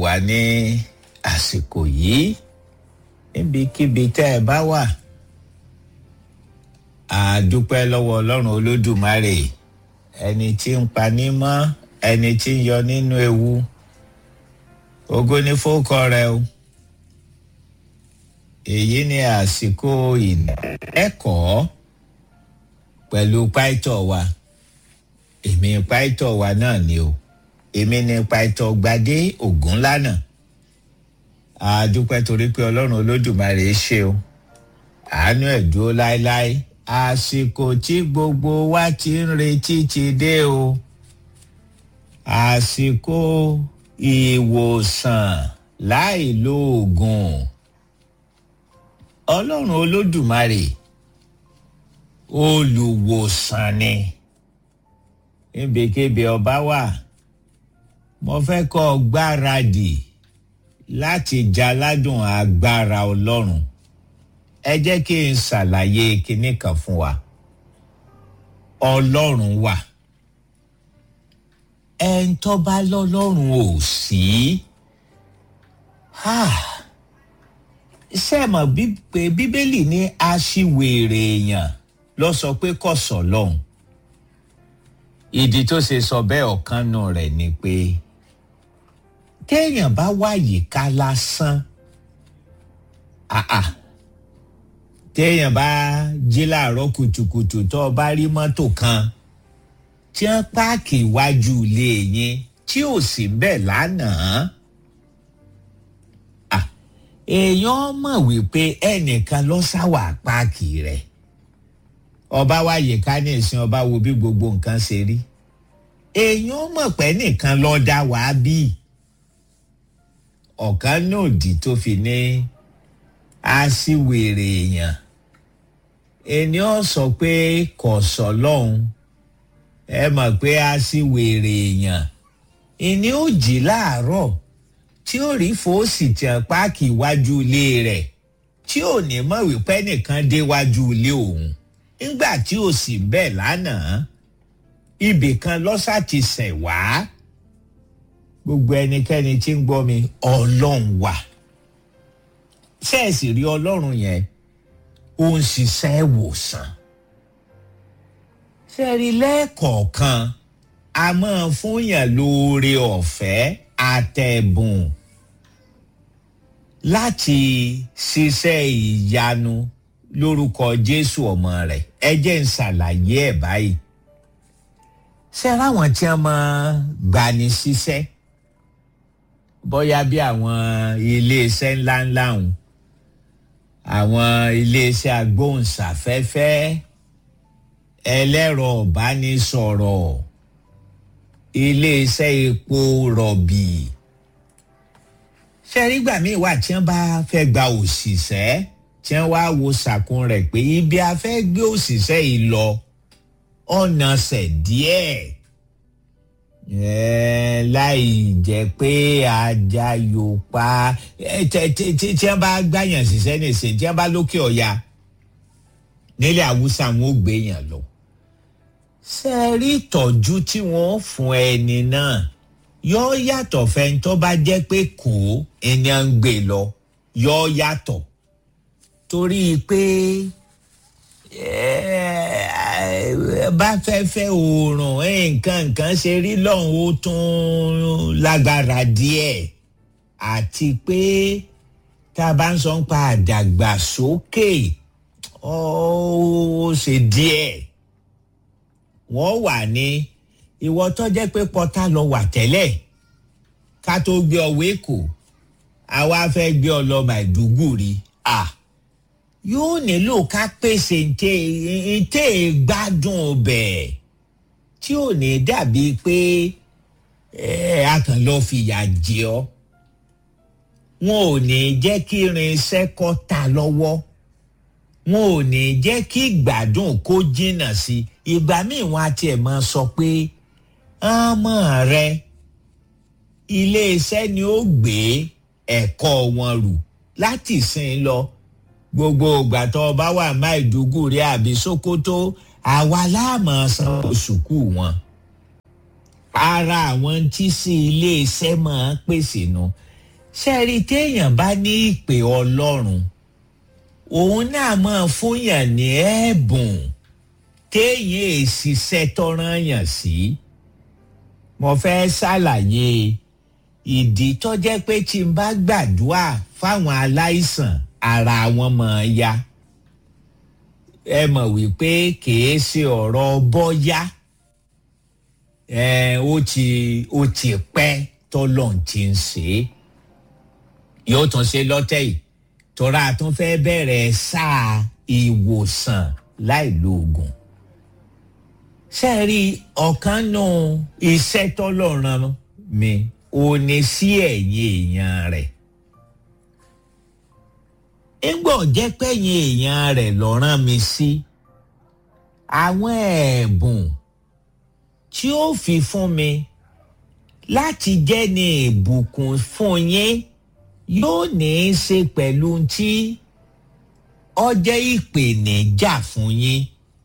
wá ní àsìkò yìí níbikíbi tẹ́ ẹ bá wà àdúpẹ́ lọ́wọ́ ọlọ́run olódùmarè ẹni tí ń paní mọ́ ẹni tí ń yọ nínú ewu ògo ni fókọ rẹ o èyí ni àsìkò ìdẹ́kọ̀ọ́ pẹ̀lú pàìtọ̀ wa èmi pàìtọ̀ wa náà ni o èmi ni pàìtọ̀ gbadé ògúnlànà àdúpẹ́ torí pé ọlọ́run olódùmarè ṣe o àánú ẹ̀ dúró láéláé àsìkò tí gbogbo wa ti ń retí ti dé o àsìkò ìwòsàn láì lo oògùn ọlọ́run olódùmarè olùwòsàn ni níbikíbi ọba wà mo fẹ́ kọ́ ọ gbáradì láti jaládùn agbára ọlọ́run ẹ jẹ́ kí n ṣàlàyé kinní kan fún wa ọlọ́run wà ẹ̀ ń tọ́ba lọ́lọ́run ò sí ṣé ẹ mọ̀ pé bíbélì ní aṣiwèrè èèyàn lọ sọ pé kò sọ lọ́hùn ìdí tó ṣe sọ bẹ́ẹ̀ ọ̀kan nù rẹ̀ ni pé téèyàn bá wáyé ká lásán àà téèyàn bá jí láàárọ̀ kùtùkùtù tó o bá rí mọ́tò kan tí wọ́n páàkì iwájú ilé yín tí ò sí bẹ́ẹ̀ lánàá èèyàn mọ̀ wípé ẹnìkan ló sáwà páàkì rẹ̀ ọba wáyé ká ní ìsìn ọba wo bí gbogbo nǹkan ṣe rí èèyàn mọ̀ pé nìkan ló dá wàá bí ọ̀kan náà dì tó fi ní aṣíwèrè èèyàn ènìyàn sọ pé kò sọ lọ́hùn ẹ mọ̀ pé aṣíwèrè èèyàn ìní ò jí láàárọ̀ tí ó rí fòsì tí a páàkì iwájú ilé rẹ̀ tí ò ní mọ̀ wípé nìkan déwájú ilé òun nígbà tí ò sì bẹ́ẹ̀ lánàá ibì kan lọ́sà ti sẹ̀ wá gbogbo ẹnikẹ́ni tí ń gbọ́ mi ọlọ́run wà ṣẹ́ẹ̀sì rí ọlọ́run yẹn ó ń ṣiṣẹ́ ìwòsàn ṣẹ́ẹ̀rí lẹ́ẹ̀kọ̀ọ̀kan a máa fún yàn lóore ọ̀fẹ́ àtẹ̀bùn láti ṣiṣẹ́ ìyanu lórúkọ jésù ọmọ rẹ̀ ẹ jẹ́ ń ṣàlàyé ẹ̀ báyìí ṣé ráwọn tí wọ́n máa gbani ṣiṣẹ́ bóyá bí àwọn iléeṣẹ́ ńláńlá ọ̀hún àwọn iléeṣẹ́ agbóhùnsáfẹ́fẹ́ ẹlẹ́rọ ìbánisọ̀rọ̀ iléeṣẹ́ epo rọ̀bì ṣẹ́rígbà míì wà tí wọ́n bá fẹ́ gba òṣìṣẹ́ tí wọ́n wá wo sàkún rẹ̀ pé ibi a fẹ́ gbé òṣìṣẹ́ yìí lọ ọ̀nà ṣẹ̀ díẹ̀ láì jẹ́ pé ajá yóò pa tí wọ́n bá gbàyàn ṣiṣẹ́ nìṣẹ́ tí wọ́n bá lókè ọ̀ya nílẹ̀ haúsá wọn ò gbé yàn lọ ṣe rí ìtọ́jú tí wọ́n fún ẹni náà yóò yàtọ̀ fẹ́ni tó bá jẹ́ pé kò ẹni à ń gbé lọ yóò yàtọ̀ torí pé bá fẹ́ fẹ́ oòrùn nǹkan nǹkan ṣe rí lọ́hùn ó tún lágbára díẹ̀ àti pé tá a bá ń sọ pa àdàgbàsókè ó ṣe díẹ̀ wọ́n wà ní ìwọ tó jẹ́ pé pọ́tà lọ wà tẹ́lẹ̀ ká tó gbé ọ wéko àwa fẹ́ gbé ọ lọ Maiduguri à yóò nílò ká pèsè ntẹ́ gbádùn bẹ̀ tí ò ní dàbí pé a kàn lọ fìyà jẹ ọ́ wọn ò ní jẹ́ kí irinṣẹ́ kọ́ ta lọ́wọ́ wọn ò ní jẹ́ kí gbádùn kó jìnnà sí ìgbà míì wọn á tiẹ̀ máa sọ pé ọmọ rẹ iléeṣẹ́ ni ó gbé ẹ̀kọ́ wọn rù láti sìn lọ gbogbo ìgbà tó o bá wà Maiduguri àbí Sokoto àwa láàmú san sùkú wọn ara àwọn tí sí iléeṣẹ́ máa pèsè nu sẹ́ẹ̀rí téèyàn bá ní ìpè ọlọ́run òun náà máa fúnyàn ní ẹ̀bùn téèyàn èsìsẹ́ tọ́ràn yàn sí mo fẹ́ ṣàlàyé ìdí tó jẹ́ pé tí n bá gbàdúrà fáwọn aláìsàn ara wọn máa ya ẹ mọ̀ wípé kìí ṣe ọ̀rọ̀ bọ́yá ẹ ó ti ó ti pẹ́ tọ́lọ́n ti ń ṣe é yóò tún ṣe lọ́tẹ̀ yìí tọ́ra tún fẹ́ bẹ̀rẹ̀ sáà ìwòsàn láì lo oògùn ṣe rí ọ̀kan nù iṣẹ́ tọ́lọ́run mi ò ní sí ẹ̀yìn èèyàn rẹ̀ ńgbọ́ jẹ́ pẹ́yìn èèyàn rẹ̀ lọ́rán mi sí àwọn ẹ̀bùn tí ó fi fún mi láti jẹ́ ní ìbùkún fún yín yóò ní í ṣe pẹ̀lú tí ọjẹ́ ìpèníjà fún yín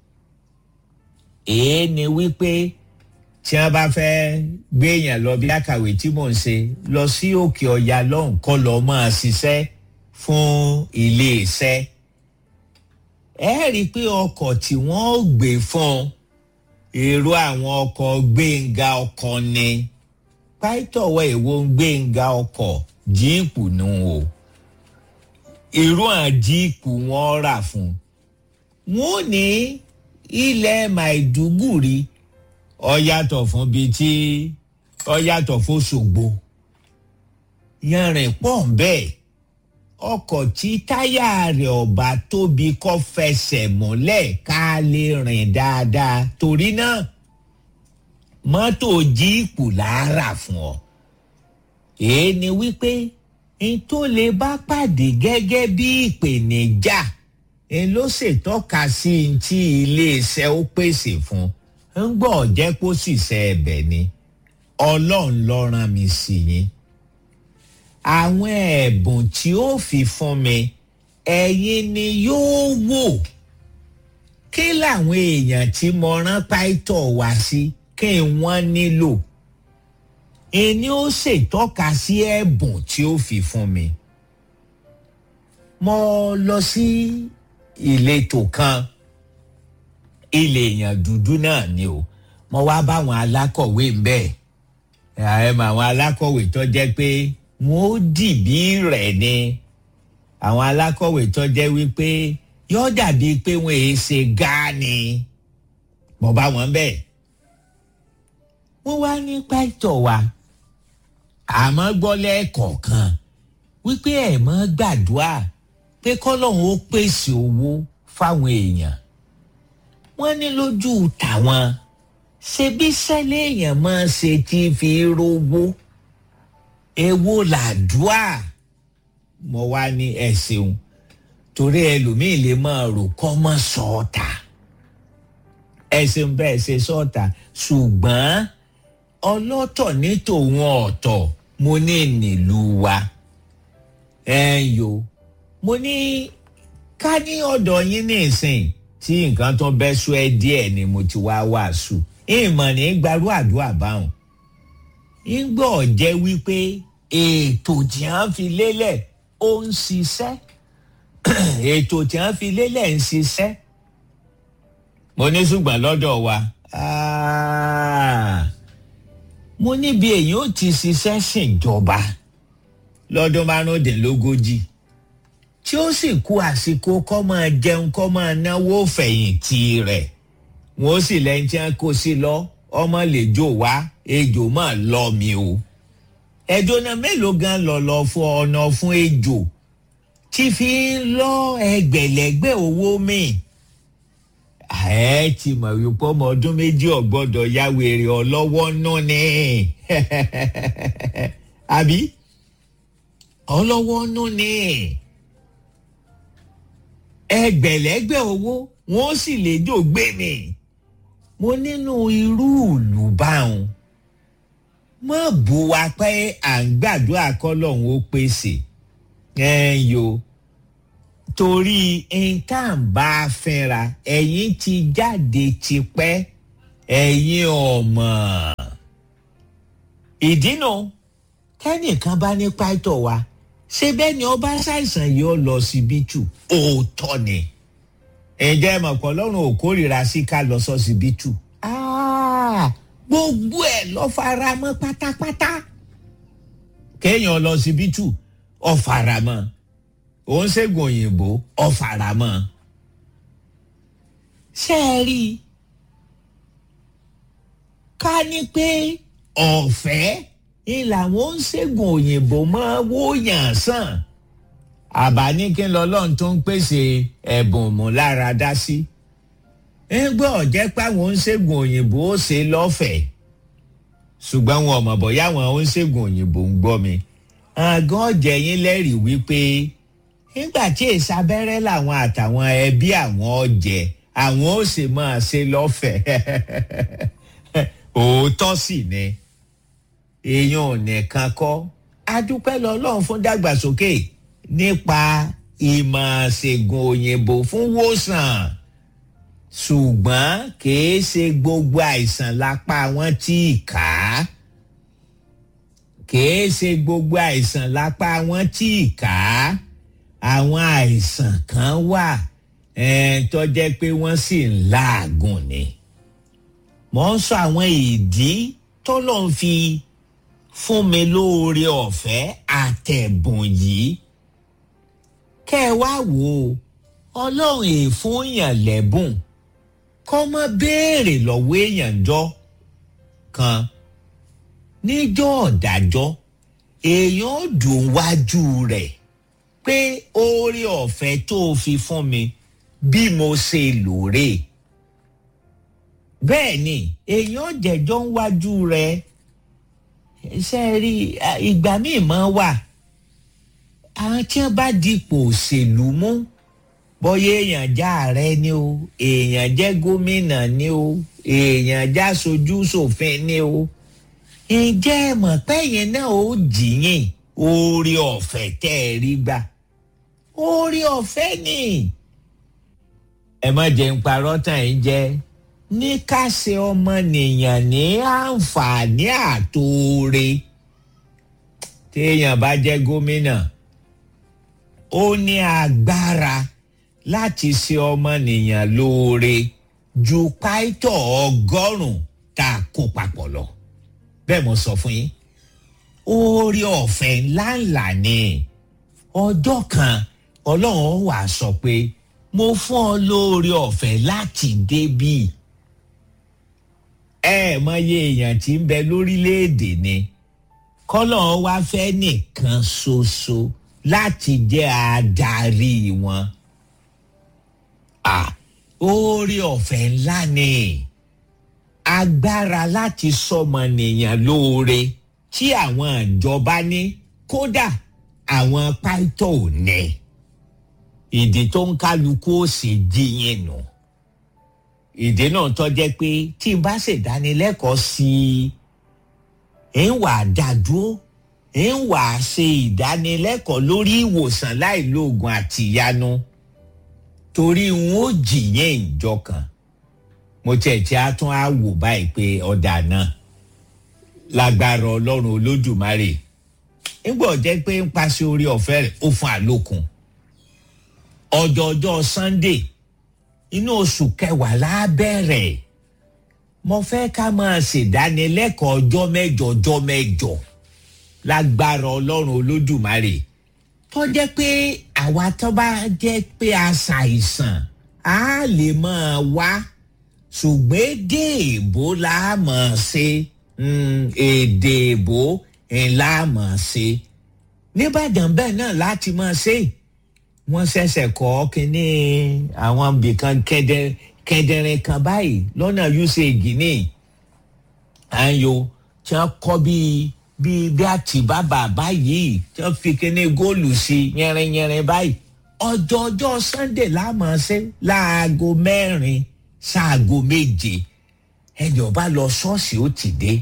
èé ni wípé tí wọ́n bá fẹ́ gbéyàn lọ bí àkàwé tí mò ń ṣe lọ sí òkè ọ̀yà lọ́hùn kọ́ lọ́ọ́ máa ṣiṣẹ́ fún iléeṣẹ́ ẹ rí i pé ọkọ̀ tí wọ́n ó gbé fún èrò àwọn ọkọ̀ gbẹ̀ngà ọkọ̀ ni pàìtọ̀wọ̀ èwo ń gbẹ̀ngà ọkọ̀ jíìpù nù o irú àwọn jíìpù wọn rà fún wọn ò ní ilẹ̀ Maiduguri ó yàtọ̀ fún bíi tí ó yàtọ̀ fún Òṣogbo yanrìn pọ̀ bẹ́ẹ̀ ọkọ̀ tí táyà rẹ̀ ọ̀bà tóbi kọ́ fẹsẹ̀ múlẹ̀ ká lè rìn dáadáa torí náà mọ́tò jíìpù làárà fún ọ. èé ni wípé n tó lè bá pàdé gẹ́gẹ́ bí ìpèníjà n ló ṣètọ́ka sí n tí iléeṣẹ́ ó pèsè fún ń gbọ́ jẹ́ kó sì ṣe ẹ̀bẹ̀ ni ọlọ́run ló rán mi sí yín àwọn ẹ̀bùn tí ó fi fún mi ẹ̀yin ni yóò wò kí làwọn èèyàn tí mo rán pàìtọ̀ wá sí kí wọ́n nílò ẹni ó ṣètọ́ka sí ẹ̀bùn tí ó fi fún mi. mo lọ sí ìletò kan ilé èèyàn dúdú náà ni o mo wá báwọn alákọ̀wé ń bẹ̀ ẹ̀ mọ àwọn alákọ̀wé tó jẹ́ pé wọn ó dìbí rẹ̀ ni àwọn alákọ̀wé tó jẹ́ wípé yóò dàbí pé wọn èé ṣe gáàní mo bá wọn bẹ́ẹ̀. wọ́n wá ní pàtó wa àmọ́ gbọ́ lẹ́ẹ̀kọ̀ọ̀kan wípé ẹ̀ mọ́ gbàdúrà pé kọ́lọ́hún ó pèsè owó fáwọn èèyàn. wọ́n ní lójú tàwọn ṣebí sẹ́lẹ̀ èèyàn máa ṣe tí fi rówó èwo làdúà mo wá ní ẹ ṣeun torí ẹlòmíín lè máa rò kọ́ mọ́ sọ́ọ̀tà ẹ ṣeun bẹ́ẹ̀ ṣe sọ́ọ̀tà ṣùgbọ́n ọlọ́tọ̀ ní tòun ọ̀tọ̀ mo ní nílùú wa ẹ yo mo ní ká ní ọ̀dọ̀ yín ní ìsìn tí nǹkan tó bẹ́ sú ẹ díẹ̀ ni mo ti wá wàásù ìmọ̀ ní gbarú àdúrà báwọn ńgbọ́ jẹ́ wípé ètò tí wọ́n fi lélẹ̀ ó ń ṣiṣẹ́ ètò tí wọ́n fi lélẹ̀ ń ṣiṣẹ́ mo ní ṣùgbọ́n lọ́dọ̀ wa mo níbi èyí ó ti ṣiṣẹ́ ṣèjọba lọ́dún márùndínlógójì tí ó sì kú àsìkò kọ́ máa jẹun kọ́ máa náwó fẹ̀yìntì rẹ̀ wọ́n sì lẹ́yìn tí wọ́n kó sí lọ ọmọ lè jò wá ejò máa lọ mi o ẹjọ́ náà mélòó gan lọ̀lọ̀ fún ọ̀nà fún ejò tí fi ń lọ ẹgbẹ̀lẹ́gbẹ̀ owó mi ẹ ti mọ̀ wípé ọmọ ọdún méjì ọ̀gbọ́dọ̀ ya wèrè ọlọ́wọ́ náà ni àbí ọlọ́wọ́ náà ni ẹgbẹ̀lẹ́gbẹ̀ owó wọ́n sì lè jò gbé mi mo nínú irú ìlú báwọn mọ bu wa pé à ń gbàdúrà kọlọ́hún ó pèsè ẹ yo torí nǹkan bá a fẹ́ra ẹ̀yin ti jáde tipẹ́ ẹ̀yin ọmọ ìdínà tẹ́nìkan bá ní pàtó wa ṣé bẹ́ẹ̀ ni ọba ṣàìsàn yìí ó lọ síbítù òótọ́ ni ǹjẹ́ mọ̀pọ̀ lọ́rùn ò kórìíra sí ká lọ sọ́sibítù gbogbo ẹ̀ lọ fara mọ́ pátápátá kéèyàn lọ síbítù ó fara mọ́ òun ṣègùn òyìnbó ó fara mọ́ ṣé ẹ rí i ká ní pé ọ̀fẹ́ ni làwọn ń ṣègùn òyìnbó mọ́ wóyàn sàn àbá ní kí n lọ lọ́n tó ń pèsè ẹ̀bùn múláradá sí ńgbọ́ jẹ́ pé àwọn ń ṣègùn òyìnbó ó ṣe lọ́fẹ̀ẹ́ ṣùgbọ́n wọn ò mọ̀ bọ́yá àwọn ń ṣègùn òyìnbó ń gbọ́ mi àgàn jẹ̀yìn lẹ́rìí wípé nígbà tí èsì abẹ́rẹ́ làwọn àtàwọn ẹbí àwọn ọ̀jẹ̀ àwọn ó sì máa ṣe lọ́fẹ̀ẹ́ òótọ́ sì ni èèyàn ò nìkan kọ́ adúpẹ́ lọ́lọ́run fún dàgbàsókè nípa ìmọ̀ ṣègùn òyìnbó fún wòsàn ṣùgbọ́n kìí ṣe gbogbo àìsàn lápá wọn tí ì ká kìí ṣe gbogbo àìsàn lápá wọn tí ì ká àwọn àìsàn kan wà tó jẹ́ pé wọ́n sì ń láàgùn ni mo ń sọ àwọn ìdí tó lọ́n fi fún mi lóore ọ̀fẹ́ àtẹ̀bùn yìí kẹ́ ẹ wá wò ó ọlọ́run èèfún yàn lẹ́bùn kọ́ mọ́ béèrè lọ́wọ́ èèyàn jọ kan níjọ́ ọ̀dájọ́ èèyàn dùn wájú rẹ̀ pé oore ọ̀fẹ́ tó fi fún mi bí mo ṣe lóore bẹ́ẹ̀ ni èèyàn jẹ̀jọ́ ń wájú rẹ̀ ṣe rí ìgbà míì máa wà àwọn tí wọ́n bá dipò òṣèlú mú bọ́yá èèyàn já ààrẹ ni o èèyàn jẹ́ gómìnà ni o èèyàn já sojú ṣòfin ni o ǹjẹ́ ẹ mọ̀ pẹ́yìn náà ó jìyìn oore ọ̀fẹ́ tẹ́ ẹ rí gbà oore ọ̀fẹ́ ni ẹ má jẹ́ ń parọ́ tàn yín jẹ́ ní ká ṣe ọmọnìyàn ní àǹfààní àtòore téèyàn bá jẹ́ gómìnà ó ní agbára láti ṣe ọmọnìyàn lóore ju pàìtọ́ ọgọ́rùn-ún tá a kó papọ̀ lọ bẹ́ẹ̀ mo sọ fún yín oore ọ̀fẹ́ ńláńlá ni ọjọ́ kan ọlọ́run wà sọ pé mo fún ọ lóore ọ̀fẹ́ láti débì ẹ mọye èèyàn tí ń bẹ lórílẹ̀‐èdè ni kọ́lọ́ wa fẹ́ nìkan ṣoṣo láti jẹ́ adarí wọn. oore ọ̀fẹ́ ńlá ni agbára láti sọmọnìyàn lóore tí àwọn ìjọba ní kódà àwọn pàìtọ́ ò ní ìdí tó ń kálukú ó sì jíyìn nù. No ìdí náà tó jẹ́ pé tí n bá ṣèdánilẹ́kọ̀ọ́ sí i ń wà dádúró ń wà ṣe ìdánilẹ́kọ̀ọ́ lórí ìwòsàn láìlóògùn àtìyanu torí n ó jìyẹn ìjọ kan mo tiẹ̀ tí a tún á wò báyìí pé ọ̀dà náà lágbára ọlọ́run olódùmarè nígbà jẹ́ pé ń paṣẹ orí ọ̀fẹ́ rẹ̀ ó fún àlòkùn ọjọ́jọ́ sunday inú oṣù kẹwàá lábẹ́rẹ̀ mo fẹ́ ká máa ṣèdánilẹ́kọ̀ọ́ ọjọ́ mẹ́jọ ọjọ́ mẹ́jọ lágbára ọlọ́run olódùmarè tó jẹ́ pé àwa tó bá jẹ́ pé a ṣàìsàn á lè máa wá ṣùgbọ́n èdè èbó la máa ṣe èdè èbó la máa ṣe nìbàdàn bẹ́ẹ̀ náà láti máa ṣe wọ́n ṣẹ̀ṣẹ̀ kọ́ kínní àwọn ibìkan kẹdẹrin kan báyìí lọ́nà usage ní àyò tí wọ́n kọ́ bíi bíi bí àtìbábà báyìí tí wọ́n fi kínní góòlù sí yẹrinyẹrin báyìí ọjọ́ ọjọ́ sunday láàmú ṣe láago mẹ́rin ṣaago méje ẹ̀yọ̀ bá lọ ṣọ́ọ̀ṣì ó ti dé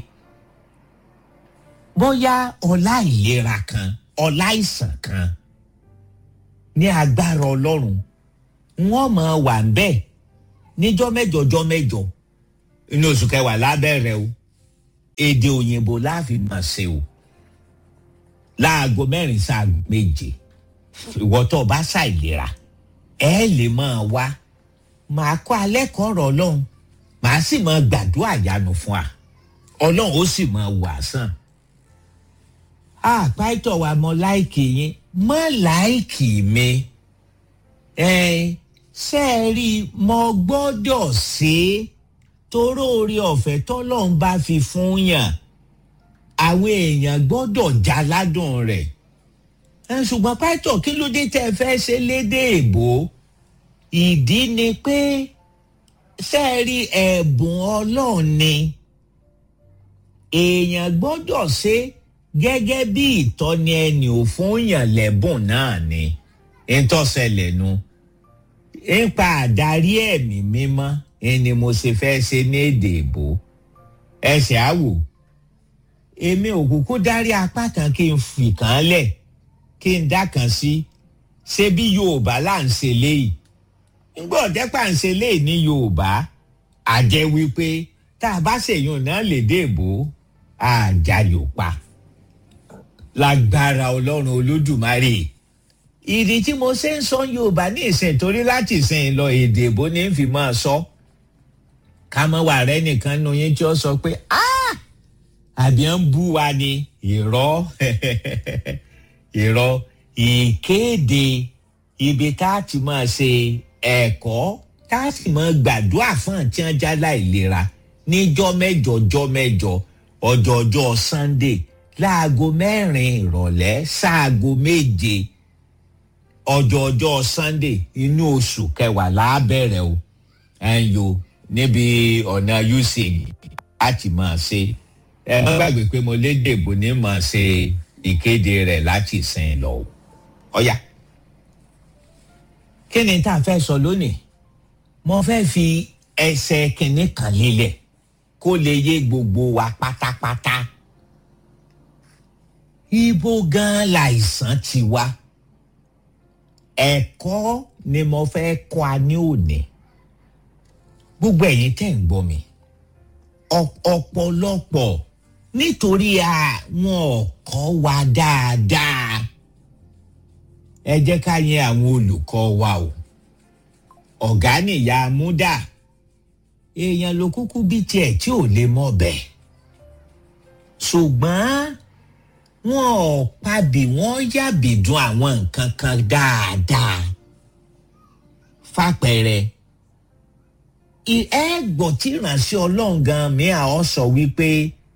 bóyá ọlá ìlera kan ọlá ìsàn kan ní agbára ọlọ́run wọ́n máa wà ń bẹ́ẹ̀ níjọ́ mẹ́jọ jọ́ mẹ́jọ inú oṣù kẹwàá lábẹ́rẹ́ o èdè òyìnbó láàfin máa ṣe o láago mẹ́rin sáà méje ìwọ tó o bá ṣàìlera ẹ lè máa wá màá kọ́ alẹ́ kọ́ ọ̀rọ̀ ọlọ́run màá sì máa gbàdúrà yanu fún wa ọlọ́run ó sì máa wà sàn. àpáìtọ̀ wa mọ láìkì yín mọ láìkì mi ẹ ṣe é rí mo gbọ́dọ̀ ṣe é toró orí ọ̀fẹ́ tọ́lọ́run bá fi fún yàn àwọn èèyàn gbọ́dọ̀ já ládùn rẹ̀ ẹ ṣùgbọ́n pásítọ̀ kí ló dé tẹ́ ẹ fẹ́ ṣe lédè èbó ìdí ni pé ṣe é rí ẹ̀bùn ọlọ́run ni èèyàn gbọ́dọ̀ ṣe gẹ́gẹ́ bí ìtọ́ni ẹni ò fún yàn lẹ́bùn náà ni ntọ́sẹ̀lẹ̀ nu nípa àdarí ẹ̀mí mímọ́ ẹni mo ṣe fẹ́ ṣe ní èdè èbó ẹsẹ̀ àwò èmi ò kúkú dárí apá kan kí n fì kàn lẹ̀ kí n dá kan sí ṣé bí yorùbá là ń ṣe léyìí ńgbọ́ ọ̀dẹ́pà ń ṣe léyìí ní yorùbá àjẹ́ wípé tá a bá ṣèyún náà lè dé èbó àjà yóò pa lágbára ọlọ́run olódùmarè ìdí tí mo ṣe ń sọ yorùbá ní ìsìn torí láti ìsìn lọ èdè èbó ní fi máa sọ ká mọ wà rẹ nìkan nu yín tí ó sọ pé àbí ń bú wa ni irọ́ irọ́ ìkéde ibi tá a ti máa ṣe ẹ̀kọ́ tá a sì máa gbàdúrà fún àti ọjà láìlera níjọ́ mẹ́jọ jọ́ mẹ́jọ ọjọ́jọ́ sunday láago mẹ́rin ìrọ̀lẹ́ sáago méje ọjọ́jọ́ sunday inú oṣù kẹwàá lábẹ́rẹ̀ o ẹ̀yọ́ níbi ọ̀nà usage láti máa ṣe ẹ má gbàgbé pé mo lédè bò ní máa ṣe ìkéde rẹ̀ láti sìn lọ o ọ̀yà kí ni tá a fẹ́ sọ lónìí mo fẹ́ fi ẹsẹ̀ kìnní kan lélẹ̀ kó lè yé gbogbo wa pátápátá ibo gan láìsàn ti wá ẹ̀kọ́ ni mo fẹ́ kọ́ a ní òní gbogbo ẹ̀yin tẹ̀ ń gbọ́ mi ọ̀pọ̀lọpọ̀ nítorí àwọn ọ̀kọ́ wa dáadáa ẹ jẹ́ ká yẹn àwọn olùkọ́ wa o ọ̀gá nìyá múdà èèyàn ló kúkú bí tiẹ̀ tí ò lè mọ̀ bẹ́ẹ̀ ṣùgbọ́n wọn ò pabì wọ́n yàbì dùn àwọn nǹkan kan dáadáa fàpẹẹrẹ ẹ gbọ́ tí ìránṣẹ́ ọlọ́run gan mi àwọn sọ wípé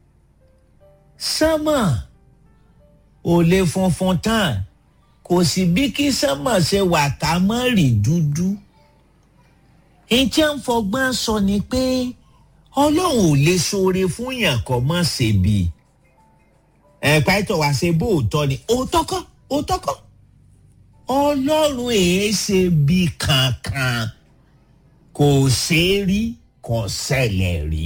sánmọ̀ ò lè funfun tán kò sí bí kí sánmọ̀ ṣe wà ká mọ́ rí dúdú ìjẹ́ ń fọgbọ́n sọ ni pé ọlọ́run ò lè ṣoore fún yàn kọ́ mọ́ ṣe bí ẹ̀ pàtó wá ṣe bó òótọ́ ni òótọ́ kọ́ òótọ́ kọ́ ọlọ́run èé ṣe bí kankan kò ṣeé rí kò ṣẹlẹ̀ rí.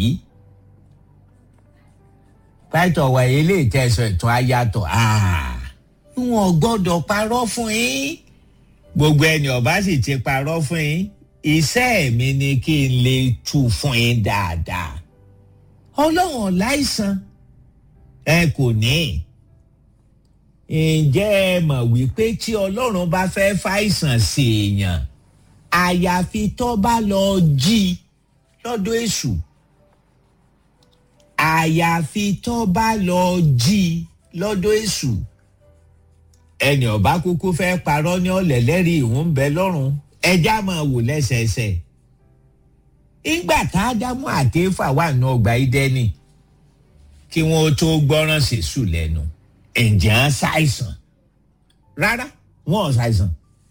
pàtó wà ilé ìtẹ̀sọ̀ ètò ayàtọ̀ wọn gbọ́dọ̀ parọ́ fún yín gbogbo ẹni ọba sì ti parọ́ fún yín iṣẹ́ mi ni kí n lè tú fún yín dáadáa ọlọ́run láìsàn ẹ kò ní ǹjẹ́ ẹ mọ̀ wípé tí ọlọ́run bá fẹ́ fàìsàn sí èèyàn àyàfi tó bá lọ jí lọ́dọ̀ èṣù àyàfi tó bá lọ jí lọ́dọ̀ èṣù ẹnì ọba kúkú fẹ́ parọ́ ní ọ̀lẹ́lẹ́rìí ìhùn bẹ lọ́rùn ẹja máa wò lẹ́sẹẹsẹ. ìgbà tá a dámú àtẹ́fà wà ní ọgbà ìdẹ́ni kí wọ́n tó gbọ́ràn sèṣù lẹ́nu ǹjẹ́ ń ṣàìsàn rárá wọ́n ò ṣàìsàn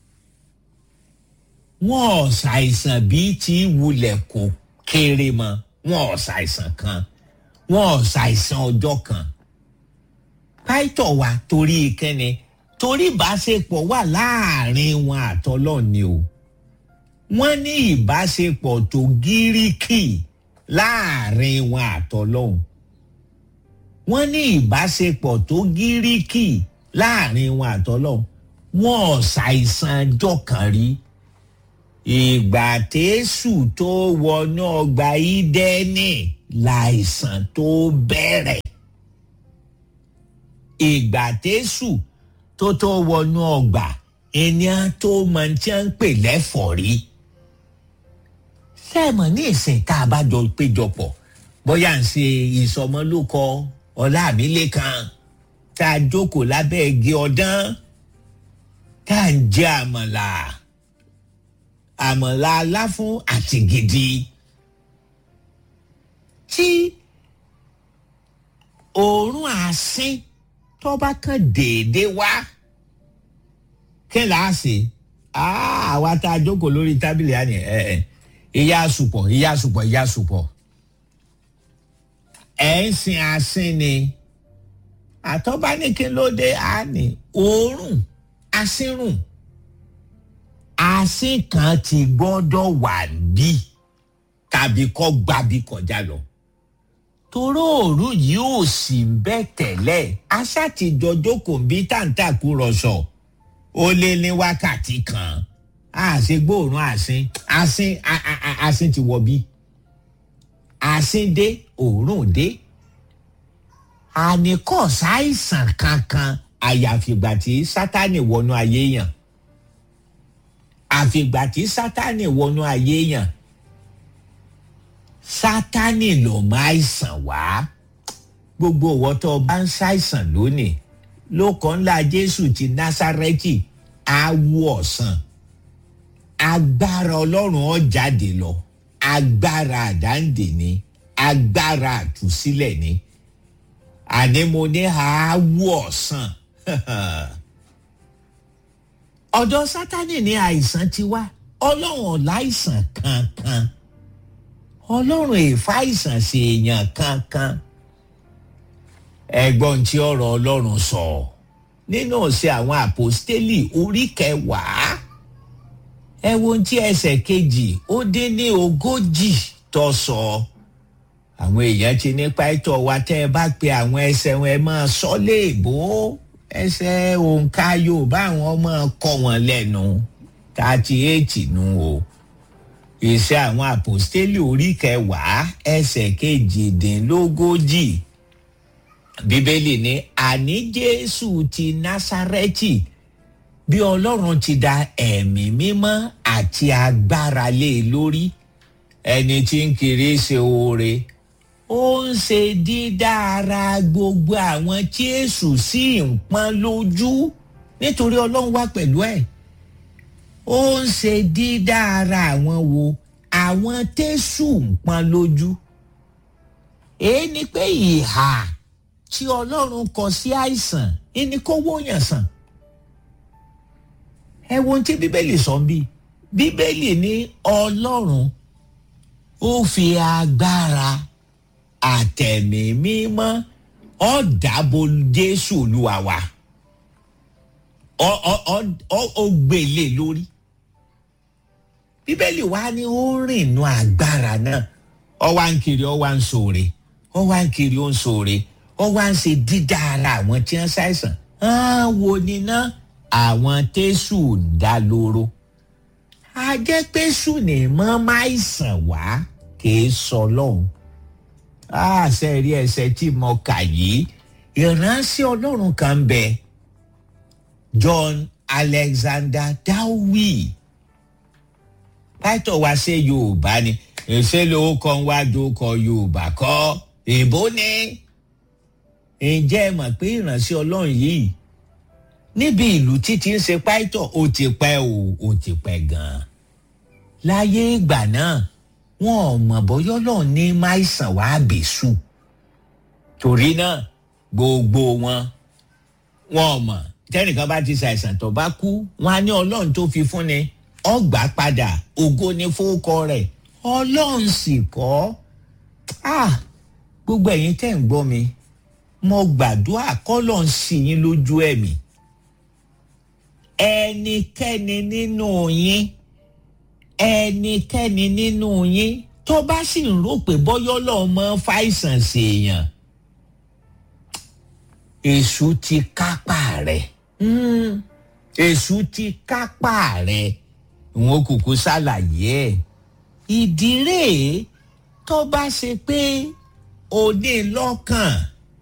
wọ́n ò ṣàìsàn bíi ti wulẹ̀ kó kéré mọ́ wọ́n ò ṣàìsàn kan wọ́n ò ṣàìsàn ọjọ́ kan pàìtọ̀ wa torí kẹ́ni torí ìbáṣepọ̀ wà láàrin wọn àtọ́lọ́ ni o wọ́n ní ìbáṣepọ̀ tó gíríkì láàrin wọn àtọ́lọ́hún wọ́n ní ìbáṣepọ̀ tó gíríkì láàrin wọn àtọ́lọ́hún wọn ò ṣàìsàn ọjọ́ kan rí ìgbà tẹ́sù tó wọnú ọgbà ìdẹ́nì láìsàn tó bẹ̀rẹ̀ ìgbà tẹ́sù tó tó wọnú ọgbà ènìyàn tó mọ tí wọ́n ń pè lẹ́fọ̀rí. sẹ́ẹ̀mọ̀ ní ìsìn tá a bá jọ péjọpọ̀ bóyá ń ṣe ìsọmọlúkọ ọlámilẹ́kan tá a jókòó lábẹ́ igi ọdán tá a ń jẹ àmàlà àmàlà aláfún àti gidi tí òórùn àsín tó bá kàn déédéé wá kí là á ṣe àwa tá a jókòó lórí tábìlì àná ẹ ẹ ìyá àsùpọ̀ ìyá àsùpọ̀ ìyá àsùpọ̀ ẹ̀ ń sin àsín ni àtọ́bá ní kí ló dé àní òórùn àsínrùn àsín kan ti gbọ́dọ̀ wà bí tàbí kọ́ gbàbí kọjá lọ toró òórùn yìí ò sì ń bẹ́ tẹ́lẹ̀ aṣáàtìjọ jókòó bí tàǹtàkù rọ̀ṣọ̀ ó lé ní wákàtí kan àṣẹ gbóòórùn àsín àsín àsín ti wọ bí àsín dé òórùn dé àníkọ́ ṣàìsàn kankan àyàfìgbà tí sátani wọnú ayé yàn àfìgbà tí sátani wọnú ayé yàn sátani ló máa ṣàn wá gbogbo ìwọ tó o bá ń ṣàìsàn lónìí lóko ńlá jésù ti násárẹ́tì á wú ọ̀sán agbára ọlọ́run ó jáde lọ agbára àdáǹdè ni agbára àtúsílẹ̀ ni àní mo ní àáwú ọ̀sán ọ̀dọ̀ sátani ní àìsàn ti wá ọlọ́run ọ̀láìsàn kankan ọlọ́run èèfàìsàn sí èèyàn kankan ẹgbọ́n tí ọ̀rọ̀ ọlọ́run sọ nínú ọ̀sẹ̀ àwọn àpòstélì orí kẹwàá ẹ wo tí ẹsẹ̀ kejì ó dín ní ogójì tó sọ àwọn èèyàn ti ní pàtó wa tẹ́ ẹ bá pe àwọn ẹsẹ̀ wọn ẹ máa sọ léèbó ẹsẹ̀ òǹkà yorùbá àwọn ọmọ kọ́ wọn lẹ́nu thirty eight nu o ìṣe àwọn àpòstélì orí kẹwàá ẹsẹ̀ kejìdínlógójì bíbélì ní àní jésù ti násárẹ́tì bí ọlọ́run ti da ẹ̀mí mímọ́ àti agbára lé e lórí ẹni tí ń kiri ṣe oore ó ń ṣe dídára gbogbo àwọn tí èṣù sì ń pọ́n lójú nítorí ọlọ́run wà pẹ̀lú ẹ̀ ó ń ṣe dídára àwọn wo àwọn tẹ́sù ń pọ́n lójú èyí ni pé ìhà tí ọlọ́run kọ sí àìsàn ẹni kó wóyàn sàn ẹ wo ohun tí bíbélì sọ bí bíbélì ní ọlọ́run ó fi agbára àtẹ̀mí mímọ́ ọ̀dàbò jésù olúwa wa ó gbélé lórí bíbélì wa ni ó rìn nù agbára náà ọ wá ń kiri ọ wá ń sòrè ọ wá ń kiri ó ń sòrè ọ wá ń ṣe dídá ara àwọn tí wọ́n ṣàìsàn wo ni náà àwọn tẹ́sù ń dá lóró a jẹ́ pé sùn ní mọ́ máa sàn wá kì í sọ lọ́hùn àṣẹ rí ẹsẹ̀ tí mo kà yìí ìránṣẹ́ ọlọ́run kan bẹ John Alexander Dowie pátọ̀ wá ṣe Yorùbá ni èsè lówó kan wá dókọ Yorùbá kọ́ èbó ni ǹjẹ́ ẹ mọ̀ pé ìránṣẹ́ ọlọ́run yìí níbi ìlú títí ń ṣe pàìtọ̀ ó ti pẹ́ o ó ti pẹ́ gan-an láyé ìgbà náà wọn ò mọ̀ bọ́yọ́ lọ́ọ̀ ní máìsàn wàá bèṣù torí náà gbogbo wọn wọn ò mọ̀ tẹ́nìkan bá ti ṣàìsàn tó bá kú wọn á ní ọlọ́run tó fi fún ni ọgbà padà ògo ni fowókọ rẹ̀ ọlọ́run sì kọ́ ah gbogbo ẹ̀yin tẹ́ ń gbọ́ mi mo gbàdúrà kọ́lọ̀ ń sì yín lójú ẹ̀mí ẹnikẹ́ni nínú yín ẹnikẹ́ni nínú yín tó bá sì ń rò pé bọ́yọ́ lọ́ọ́ mọ́ fàìsàn ṣèèyàn èṣù ti kápá rẹ̀ èṣù ti kápá rẹ̀ wọn kúkú ṣàlàyé ẹ̀ ìdí rèé tó bá ṣe pé o ní lọ́kàn